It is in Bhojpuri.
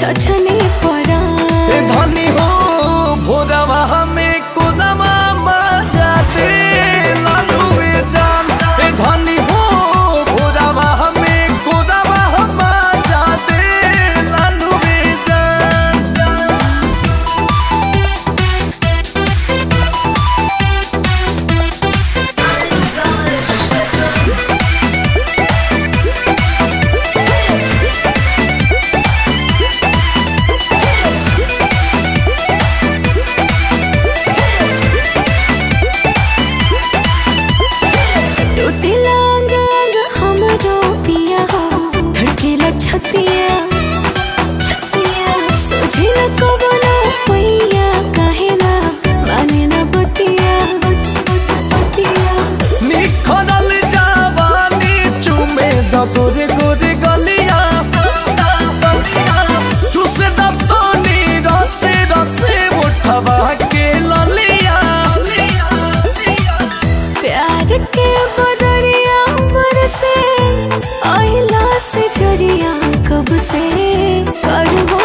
छछनी परा ए धनी हो भोरवा हमें कोदमा मजा दे लालू ए जान ए धनी हो भोरवा हमें कोदमा मजा दे लालू ए जान टूटेला अंग अंग हमरो पिया हो धड़केला छतिया छतिया सोझे न कवनो पैया काहे ना माने न बतिया बतिया निखरल जवानी चुमे द गोरे गोरे गलिया चुसे दतनी रसे रसे उठवा के ललिया प्यार के बदरिया बरसे आइला से झरिया कब से करबो